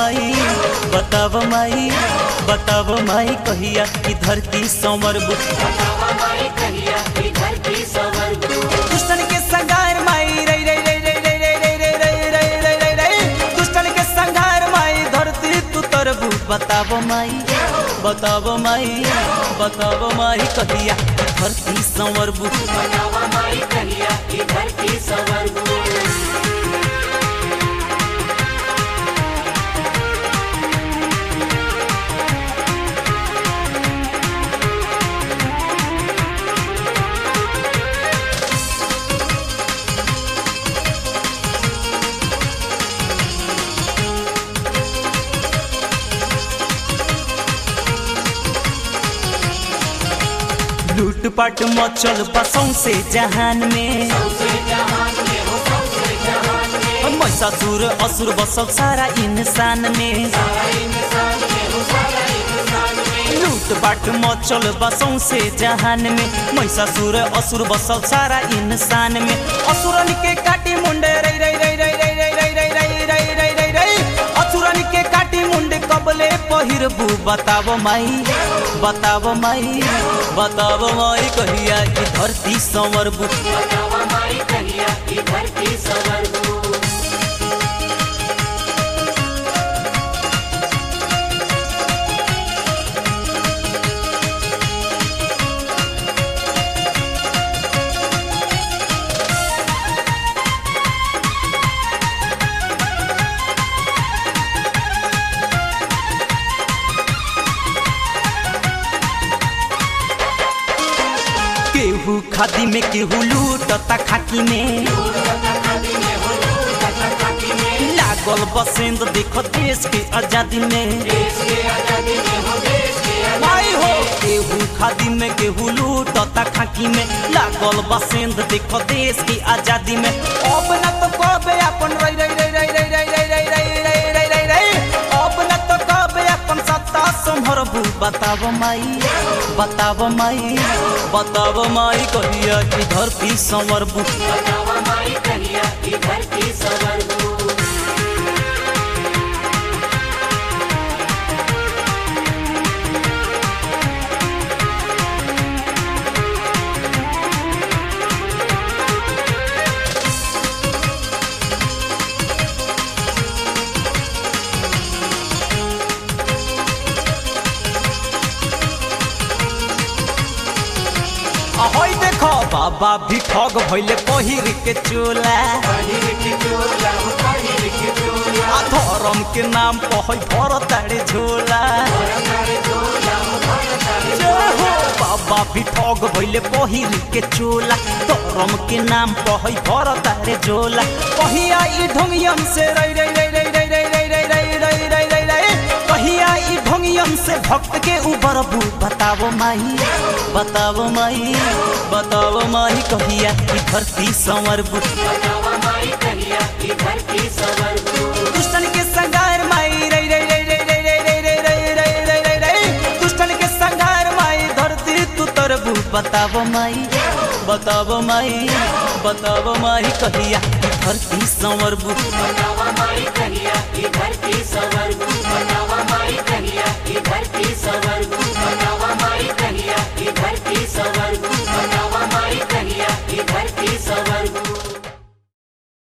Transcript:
माई बताव माई बताव माई कहिया कि धरती संवरबू दुष्टन के संगार माई रे रे रे रे रे रे रे रे रे रे रे रे रे दुष्टन के संगार माई धरती तू तरबू बताव माई बताव माई बताव माई कहिया कि धरती संवरबू लूटपाट मचल बसों से जहान में महिषासुर असुर बसल सारा इंसान में लूटपाट मचल बसों से जहान में महिषासुर असुर बसल सारा इंसान में असुरन के काटी मुंडे रे रे रे रे रे रे रे रे रे रे रे रे रे असुरन के काटी मुंडे कबले पहिरबू बताव माई बताव माई बताव माई कहिया कि धरती संवरबू केहू खादी में केहू लूटता खाकी में लागल बसेंद देखो देश के आजादी में माई हो केहू खादी में केहू लूटता खाकी में लागल बसेंद देखो देश की आजादी में अब न तो कबे अपन रई रई रई रई रई रई रई रई रई रई रई रई रई अब न तो कबे अपन सत्ता संभरबू बताव माई बताव माई बताव माई कहिया कि धरती संवरबू ahoy देखो बाबा भी ठग भइले पहिर के चोला आ धर्म के नाम पहै भर ताड़े झोला जय हो बाबा भी ठग भइले पहिर के चोला धर्म के नाम पहै भर ताड़े झोला कहिया ई ढोंगियन से रई रई रई रई रई रई रई रई रई रई रई रई रई कहिया ई ढोंगियन से भक्त के उबरबू बतावो माई बतावो माई बतावो माई कहिया कि धरती संवरबू दुष्टन के संगार माई रई रई रई रई रई रई रई रई रई रई रई रई रई दुष्टन के संगार माई धरती तू तरबू बतावो माई बतावो माई बतावो माई कहिया कि धरती संवरबू धरती सवरबू बतावा माई कहिया कि धरती सवरबू